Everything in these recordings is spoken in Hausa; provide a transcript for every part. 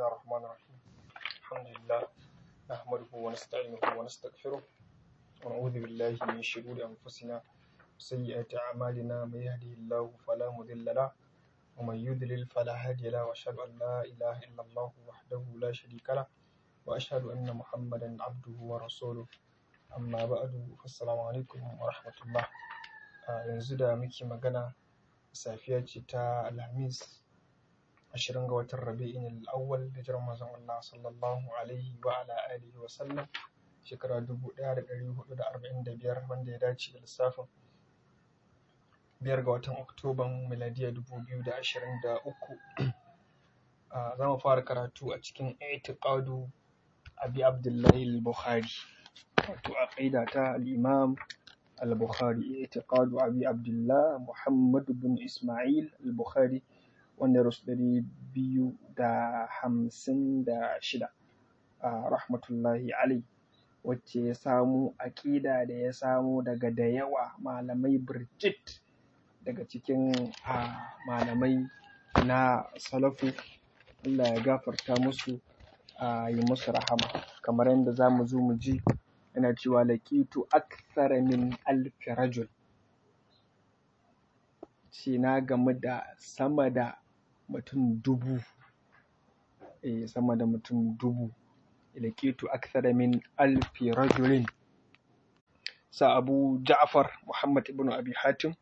الله الرحمن الرحيم الحمد لله نحمده ونستعينه ونستغفره ونعوذ بالله من شرور أنفسنا وسيئات أعمالنا من يهده الله فلا مضل له ومن يضلل فلا هادي له وأشهد أن لا إله إلا الله وحده لا شريك له وأشهد أن محمدا عبده ورسوله amma ba'adu assalamu alaikum wa rahmatullah a yanzu da muke magana safiya ce ta alhamis ashirin ga watan rabi'in al'awwal da jiran manzon Allah sallallahu alaihi wa ala alihi wa sallam shekara dubu ɗaya da ɗari hudu da arba'in da biyar wanda ya dace da lissafin biyar ga watan oktoban miladiya dubu biyu da ashirin da uku za mu fara karatu a cikin itiqadu abi abdullahi al-bukhari wato aqida ta al-imam al-bukhari i'tiqadu abi abdullah muhammad bin isma'il al-bukhari wanda ya rasu ɗari biyu da hamsin da shida a rahmatullahi alai wacce ya samu aƙida da ya samu daga da yawa malamai birjit daga cikin malamai na salafu Allah ya gafarta musu a yi musu rahama kamar yadda za mu zo mu ji yana cewa laƙitu akthara min alfi rajul ce na gamu da sama da mutum dubu eh sama da mutum dubu laƙitu akthara min alfi rajulin sa abu ja'far muhammad ibn abi hatim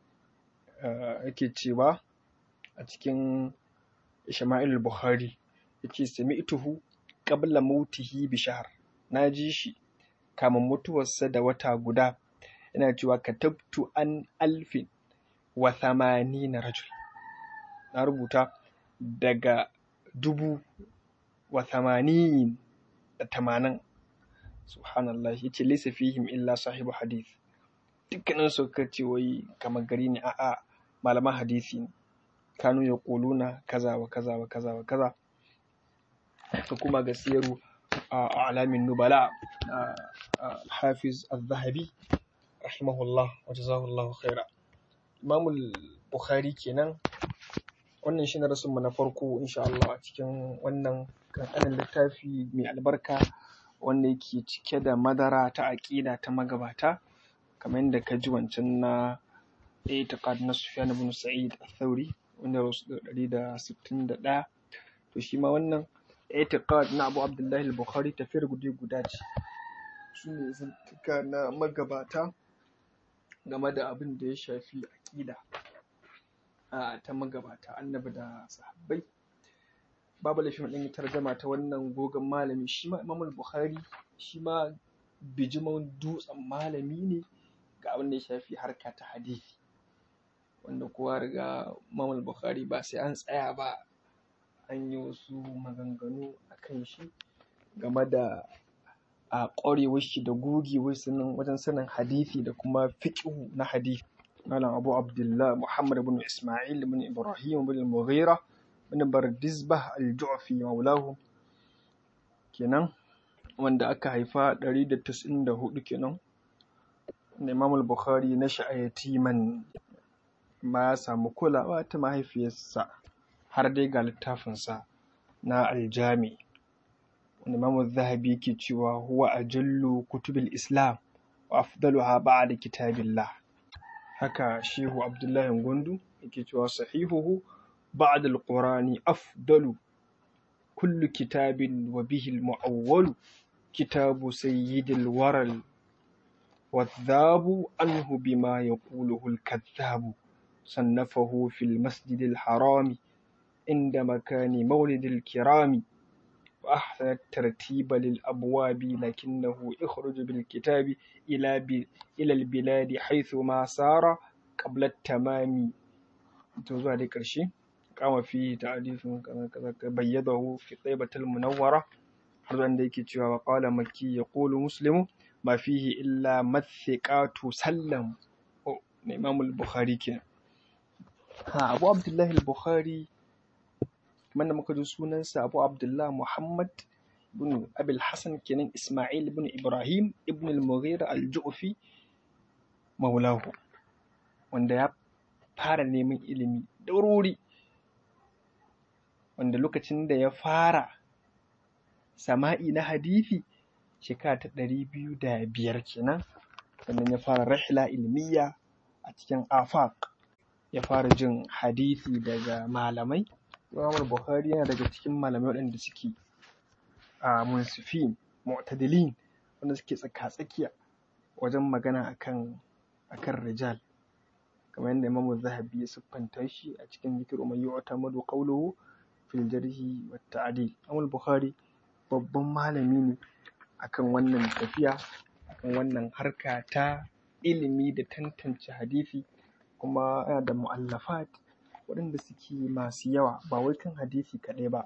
yake cewa a cikin Isma'il Bukhari yake sami'tuhu qabla mautihi bi shahr na ji shi kamin mutuwarsa da wata guda yana cewa katabtu an alfin wa thamanina rajul na rubuta daga dubu wa thamanin da tamanin subhanallah yace laysa fihim illa sahibu hadith dukkanin su ka ce wai kamar gari ne a'a malaman hadisi ne kanu ya kuluna kaza wa kaza wa kaza wa kaza ka kuma ga siyaru a alamin nubala al-hafiz al-zahabi rahimahullah wa jazahullah khaira imam bukhari kenan wannan shine rasul na farko insha Allah a cikin wannan kankanin littafi mai albarka wanda yake cike da madara ta aqida ta magabata kamar yadda ka ji wancan na itiqad na Sufyan ibn Sa'id al-Thawri wanda rasu da ɗari da sittin da ɗaya to shi ma wannan itiqad na Abu Abdullahi al-Bukhari tafiyar guda guda ce su ne zantuka na magabata game da abin da ya shafi aƙida ta magabata annabi da sahabbai babu laifin ɗin tarjama ta wannan gogon malami shi ma Imam Bukhari shi ma bijiman dutsen malami ne ga abin da ya shafi harka ta hadisi wanda kowa riga Imam Bukhari ba sai an tsaya ba an yi wasu maganganu a kan shi game da a ƙwarewar shi da gogewar sanin wajen sanin hadisi da kuma fiqhu na hadisi malam Abu Abdullah Muhammad ibn Isma'il ibn Ibrahim ibn Mughira ibn Bardizbah al-Ju'fi maulahu kenan wanda aka haifa 194 kenan da Imam Bukhari na sha'ayatiman ma ya samu kulawa ta mahaifiyarsa har dai ga littafinsa na aljami wanda imamu zahabi yake cewa huwa ajallu kutubil islam wa afdaluha ba'da kitabillah haka shehu abdullahi gundu yake cewa sahihuhu ba'da alqurani afdalu kullu kitabin wa bihi almu'awwalu kitabu sayyidil waral والذاب عنه بما يقوله الكذاب صنفه في المسجد الحرام عند مكان مولد الكرام وأحسن الترتيب للأبواب لكنه يخرج بالكتاب إلى ب... إلى البلاد حيث ما سار قبل التمام توزع ذلك الشيء قام فيه تعريف كذا كذا بيضه في طيبة المنورة حرزا ديك وقال مكي يقول مسلم ما فيه إلا مثقات سلم إمام البخاري كنا ha abu abdullahi al-bukhari kamar da muka ji sunansa abu abdullah muhammad ibn abil hasan kenan isma'il ibn ibrahim ibn al-mughira al-ju'fi maulahu wanda ya fara neman ilimi da wuri wanda lokacin da ya fara sama'i na hadithi shekara ta ɗari biyu da biyar kenan sannan ya fara rahila ilmiya a cikin afaq ya fara jin hadithi daga malamai Imam Bukhari yana daga cikin malamai waɗanda suke a munsifin mu'tadilin wanda suke tsaka-tsakiya wajen magana akan akan rijal kamar yadda Imam Zahabi ya siffanta shi a cikin zikir man yu'tamadu qawluhu fil jarhi wat ta'dil Imam Bukhari babban malami ne akan wannan tafiya akan wannan harka ta ilimi da tantance hadisi kuma yana da mu'allafat waɗanda suke masu yawa ba wai kan hadisi kaɗai ba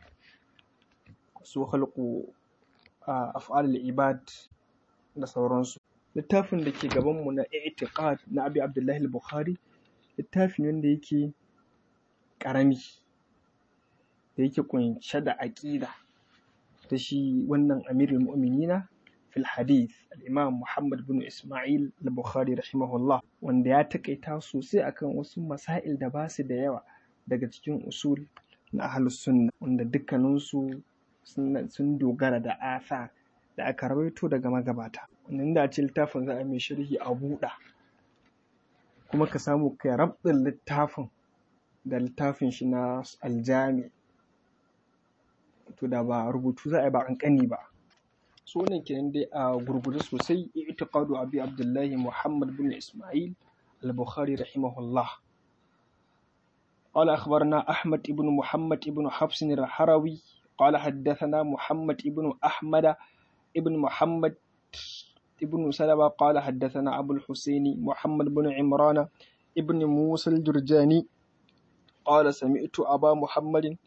su halku af'al ibad da sauransu littafin da ke gabanmu na i'tiqad na abi abdullahi al-bukhari littafi ne wanda yake ƙarami da yake kunshe da aƙida ta shi wannan amirul mu'minina fil hadith al-imam muhammad bin isma'il al-bukhari rahimahullah wanda ya takaita sosai akan wasu masail da ba su da yawa daga cikin usul na ahlus sunna wanda dukkaninsu sun dogara da asa da aka rawaito daga magabata wannan da ce littafin za a mai sharhi a buɗa kuma ka samu kai rabɗin littafin da littafin shi na aljami to da ba rubutu za a yi ba ƙanƙani ba so wannan kenan dai a gurguje sosai i'tiqadu abi abdullahi muhammad bin isma'il al-bukhari rahimahullah قال أخبرنا أحمد بن محمد بن حفص الحروي قال حدثنا محمد بن أحمد بن محمد بن سلمة قال حدثنا أبو الحسين محمد بن عمران ابن موسى الجرجاني قال سمعت أبا محمد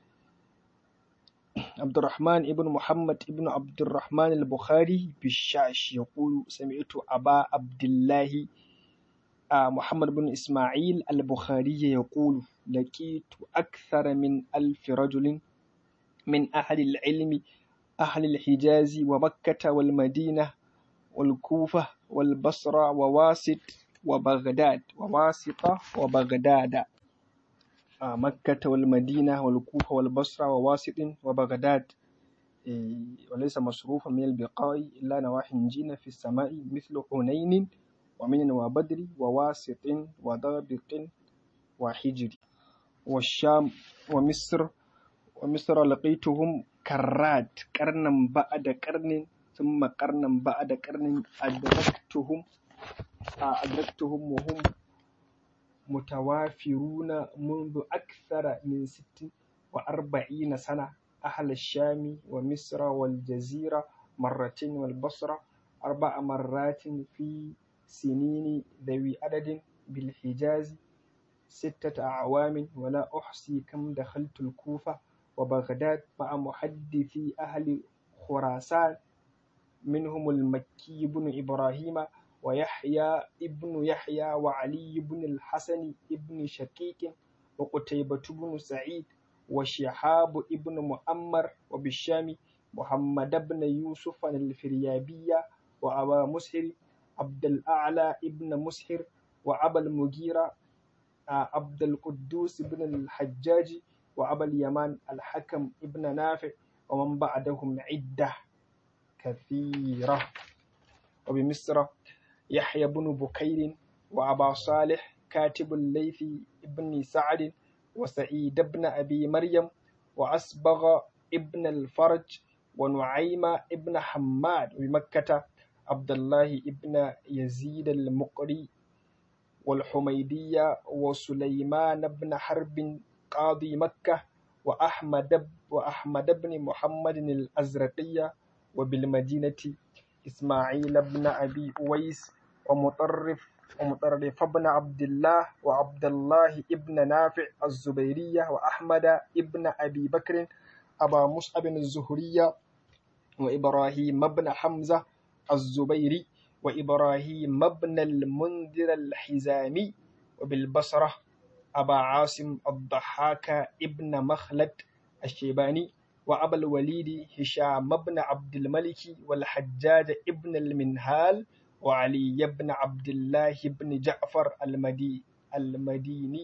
عبد الرحمن ابن محمد ابن عبد الرحمن البخاري بالشاش يقول سمعت أبا عبد الله محمد بن إسماعيل البخاري يقول لقيت أكثر من ألف رجل من أهل العلم أهل الحجاز ومكة والمدينة والكوفة والبصرة وواسط وبغداد وواسطة وبغداد آه مكة والمدينة والكوفة والبصرة وواسط وبغداد إيه وليس مصروفا من البقاء إلا نواحي جين في السماء مثل حنين ومن وبدر وواسط وضابط وحجر والشام ومصر ومصر لقيتهم كرات قرنا بعد قرن ثم قرنا بعد قرن أدركتهم أدركتهم وهم متوافرون منذ أكثر من ست وأربعين سنة أهل الشام ومصر والجزيرة مرتين والبصرة أربع مرات في سنين ذوي عدد بالحجاز ستة أعوام ولا أحصي كم دخلت الكوفة وبغداد مع محدثي أهل خراسان منهم المكي بن إبراهيم ويحيى ابن يحيى وعلي بن الحسن ابن شقيق وقتيبة بن سعيد وشهاب ابن مؤمر وبالشام محمد بن يوسف الفريابية وأبا مسهر عبد الأعلى ابن مسهر وأبا المغيرة عبد القدوس بن الحجاج وأبا اليمان الحكم ابن نافع ومن بعدهم عدة كثيرة وبمصر يحيى بن بكير وأبا صالح كاتب الليث ابن سعد وسعيد بن أبي مريم وأسبغ ابن الفرج ونعيم ابن حماد بمكة عبد الله ابن يزيد المقري والحميدية وسليمان بن حرب قاضي مكة وأحمد وأحمد بن محمد الأزرقية وبالمدينة إسماعيل بن أبي أويس ومطرف ومطرف بن عبد الله وعبد الله ابن نافع الزبيرية وأحمد ابن أبي بكر أبا مصعب الزهرية وإبراهيم بن حمزة الزبيري وإبراهيم بن المنذر الحزامي وبالبصرة أبا عاصم الضحاك ابن مخلد الشيباني وأبا الوليد هشام بن عبد الملك والحجاج ابن المنهال وعلي بن عبد الله بن جعفر المدي المديني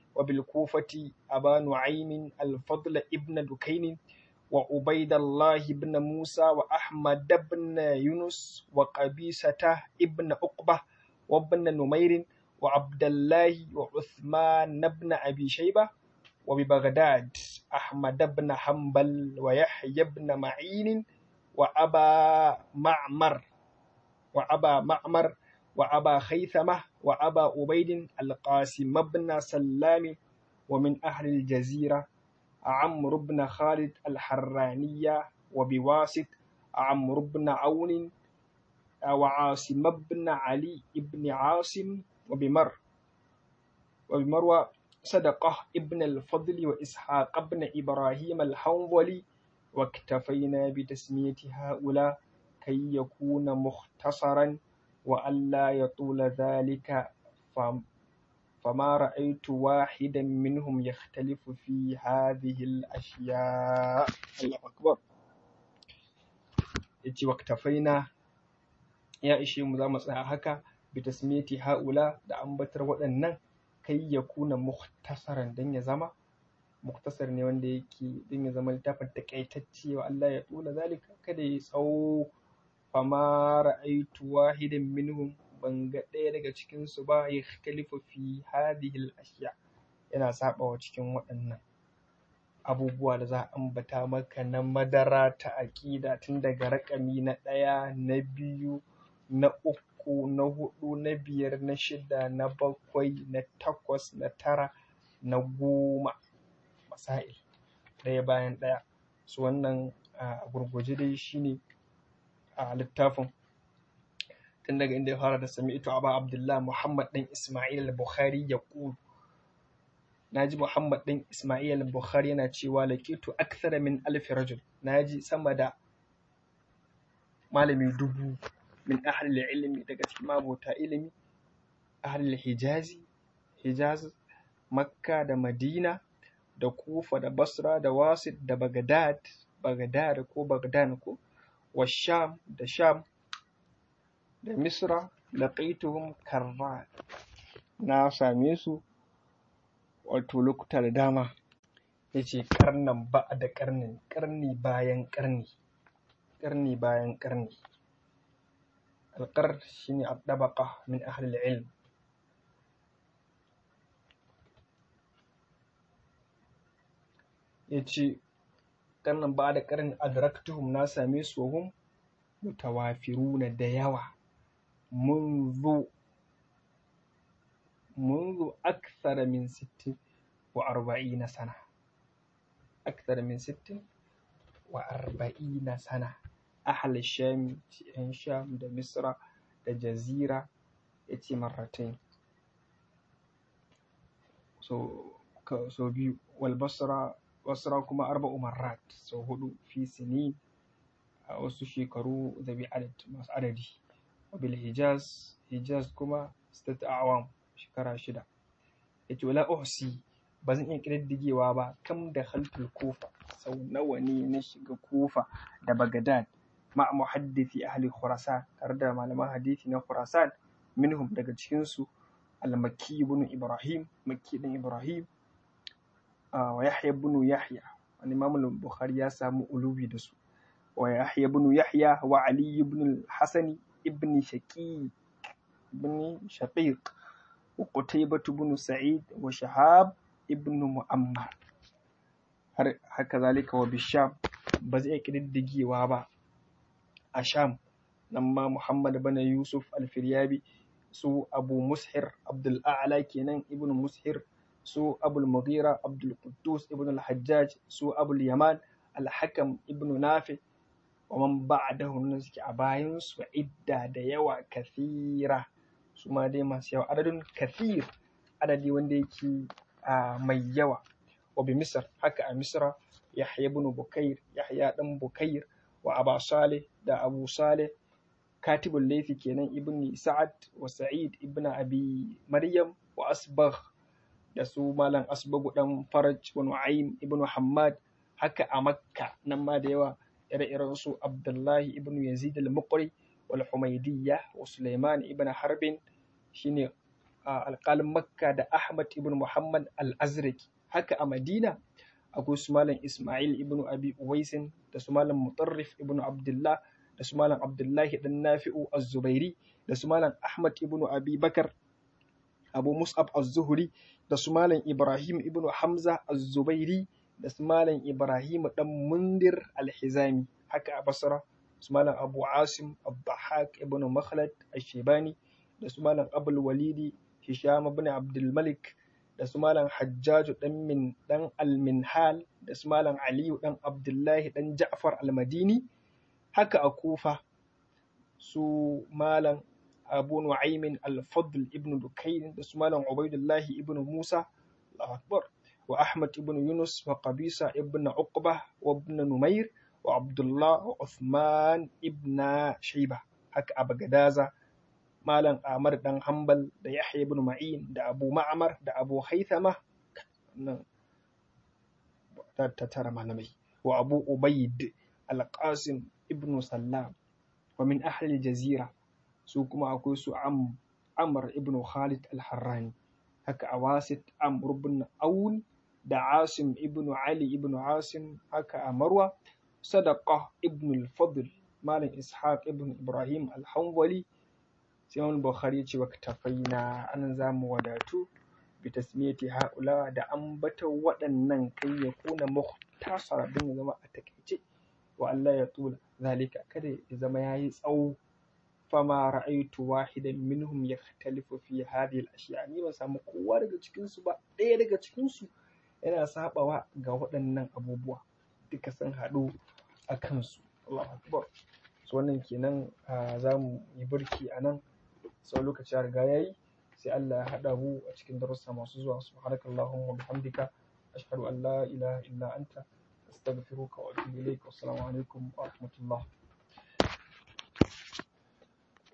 وبالكوفة أبا نعيم الفضل ابن دكين وعبيد الله بن موسى وأحمد بن يونس وقبيسة ابن عقبة وابن نمير وعبد الله وعثمان بن أبي شيبة وببغداد أحمد بن حنبل ويحيى بن معين وأبا معمر وأبا معمر وأبا خيثمة وأبا عبيد القاسم بن سلام ومن أهل الجزيرة عمرو بن خالد الحرانية وبواسط عمرو بن عون وعاصم بن علي بن عاصم وبمر وبمروى صدقة ابن الفضل وإسحاق بن إبراهيم الحنظلي واكتفينا بتسمية هؤلاء كي يكون مختصرا وألا يطول ذلك فما رأيت واحدا منهم يختلف في هذه الأشياء الله أكبر yace waktafaina ya ishe mu za mu tsaya haka bi tasmiyati haula da ambatar waɗannan kai ya kuna muhtasaran dan ya zama muktasar ne wanda yake dan ya zama littafin takaitacce wa Allah ya tula zalika kada ya tsawo fama ra'aitu wahidan minhum ban ga ɗaya daga cikin su ba ya khalifa fi hadhihi al-ashya yana sabawa cikin waɗannan abubuwa da za a ambata maka na madara ta aƙida tun daga raƙami na ɗaya na biyu na uku na huɗu na biyar na shida na bakwai na takwas na tara na goma masail ɗaya bayan ɗaya su wannan a gurguje dai shine a littafin tun daga inda ya fara da sami ito aba abdullah muhammad ɗan ismail al-bukhari ya ƙulu na ji muhammad ɗan ismail al-bukhari yana cewa lakitu akthara min alfi rajul na ji sama da malami dubu min ahlil ilmi daga cikin mabota ilimi ahlil hijazi hijaz makka da madina da kufa da basra da wasit da bagdad bagdad ko bagdan ko wa sham da sham da misra laqaituhum karrat na same su wato lokuta da dama yace karnan ba da karnin karni bayan karni karni bayan karni alƙar shine addabaqa min ahli ilm yace karnan ba da karni adraktuhum na same su hum mutawafiruna da yawa منذ منذ أكثر من ست وأربعين سنة أكثر من ست وأربعين سنة أهل الشام إن شام دا مصر دا جزيرة يتي مرتين so so biyu والبصرة بصرة كما أربع مرات so hudu في سنين a wasu shekaru zabi adad masu adadi wabil hijaz hijaz kuma state awam shekara shida ya ce wala uhsi ba zan iya ƙididdigewa ba kam da haltul kufa sau nawa ne na shiga kufa da bagadad ma muhaddisi ahli khurasan tare da malaman hadisi na khurasan minhum daga cikinsu al-makki ibn ibrahim makki ibn ibrahim wa yahya ibn yahya wani imam bukhari ya samu ulubi da su ويحيى بن يحيى وعلي بن الحسن ابن شقيق بن شقيق وقتيبة بن سعيد وشهاب ابن مؤمر هكذلك وبالشام بزي كددجي وابا الشام لما محمد بن يوسف الفريابي سو أبو مسحر عبد الأعلى كينان ابن مسحر سو أبو المغيرة عبد القدوس ابن الحجاج سو أبو اليمان الحكم ابن نافع ومن بعدهم nan suke a bayan su idda da yawa kathira su ma dai masu yawa adadin kathir adadi wanda yake mai yawa wa bi misr haka a misra yahya ibn bukair yahya dan bukair wa aba salih da abu salih katibul laythi kenan ibn sa'ad wa sa'id ibn abi maryam wa asbagh da su malam asbagu dan faraj wa nu'aym ibn hammad haka a makka nan ma da yawa ire-iren su Abdullahi ibn Yazid al-Muqri wal Humaydiyya wa Sulaiman ibn Harbin shine alƙalin makka da ahmad ibn muhammad al-azraki haka a madina akwai su malam ismail ibn abi uwaisin da su malam mutarrif ibn abdullah da su malam abdullahi dan nafi'u az-zubairi da su malam ahmad ibn abi bakar abu mus'ab az-zuhri da su malam ibrahim ibn hamza az-zubairi da su malam ibrahim dan mundir al-hizami haka a basra su malam abu asim abdahak ibn makhlad ash-shibani da su malam abul walidi hisham ibn abdul malik da su malam hajjaju dan min dan al-minhal da su malam aliyu dan abdullahi dan ja'far al-madini haka a kufa su malam abu nu'aymin al-fadl ibn dukayn da su malam ubaidullahi ibn musa Allahu akbar wa ahmad ibn yunus wa qabisa ibn uqba wa ibn numair wa abdullah wa uthman ibn shayba haka a bagadaza malam Ahmad dan Hanbal da Yahya ibn Ma'in da Abu Ma'mar da Abu Haythama nan ta tara malamai wa Abu Ubaid Al-Qasim ibn Sallam wa min ahli jazira su kuma akwai su Am Amr ibn Khalid Al-Harrani haka a Wasit Amr ibn Aun da Asim ibn Ali ibn Asim haka a Marwa Sadaqa ibn al-Fadl malam Ishaq ibn Ibrahim Al-Hanbali sai wani bukhari ya ce wa tafaina an za mu wadatu bi tasmiyati haula da ambata waɗannan kai ya kuna muhtasara din ya zama a takaice wa Allah ya tula zalika kada ya zama yayi tsawo fama ra'aitu wahidan minhum yakhtalifu fi hadhihi al-ashya ni ban samu kowa daga cikin su ba ɗaya daga cikin su yana sabawa ga waɗannan abubuwa duka sun haɗu a kansu Allahu akbar so wannan kenan za mu yi burki a nan sau lokaci ya riga yayi sai Allah ya haɗa mu a cikin darussa masu zuwa subhanakallahumma bihamdika ashhadu an la ilaha illa anta astaghfiruka wa atubu ilaik wassalamu alaikum wa rahmatullah